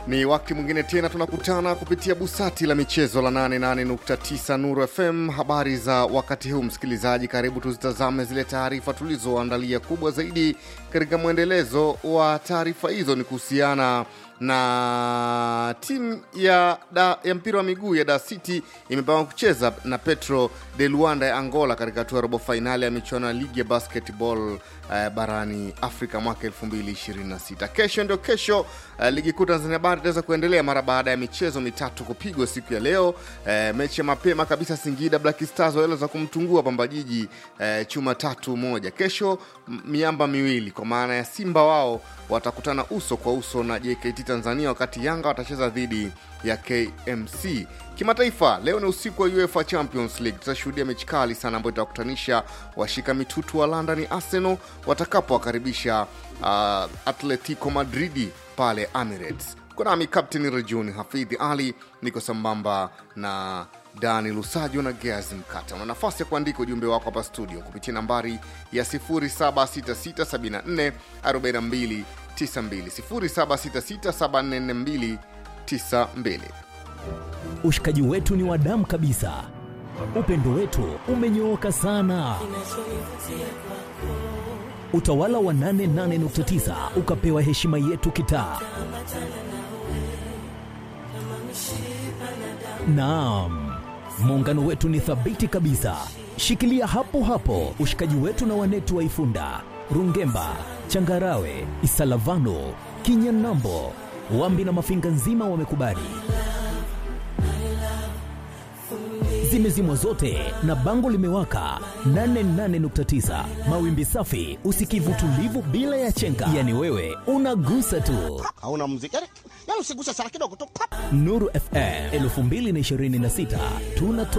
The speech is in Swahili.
Ni wakati mwingine tena tunakutana kupitia busati la michezo la 88.9 Nuru FM. Habari za wakati huu, msikilizaji, karibu tuzitazame zile taarifa tulizoandalia. Kubwa zaidi katika mwendelezo wa taarifa hizo ni kuhusiana na timu ya, da, ya mpira wa miguu ya Dar City imepangwa kucheza na Petro de Luanda ya Angola katika hatua ya robo fainali ya michuano ya ligi ya basketball eh, barani Afrika mwaka 2026. Kesho ndio kesho, eh, ligi kuu Tanzania bara itaweza kuendelea mara baada ya michezo mitatu kupigwa siku ya leo. Eh, mechi ya mapema kabisa, Singida Black Stars waliweza kumtungua Pamba Jiji eh, chuma tatu moja. Kesho m- miamba miwili kwa maana ya Simba wao watakutana uso kwa uso na JKT Tanzania, wakati Yanga watacheza dhidi ya KMC. Kimataifa, leo ni usiku wa UEFA Champions League. Tutashuhudia mechi kali sana ambayo itawakutanisha washika mitutu wa London Arsenal watakapowakaribisha uh, Atletico Madridi pale Emirates. Kunami Captain Rejuni Hafidhi Ali, niko sambamba na Dani Lusajo na Geazi Mkata. Una nafasi ya kuandika ujumbe wako hapa studio kupitia nambari ya 0766744292 0766744292. Ushikaji wetu ni wa damu kabisa, upendo wetu umenyooka sana. Utawala wa 88.9 ukapewa heshima yetu kitaa. Naam, muungano wetu ni thabiti kabisa. Shikilia hapo hapo ushikaji wetu na wanetu wa Ifunda, Rungemba, Changarawe, Isalavano, Kinyanambo, Wambi na Mafinga nzima wamekubali. Zimezimwa zote na bango limewaka 88.9 mawimbi safi, usikivu tulivu bila ya chenga, yani wewe unagusa tu. hauna muziki yani, yani usiguse sana kidogo tu pap. Nuru FM 2026 tunatoa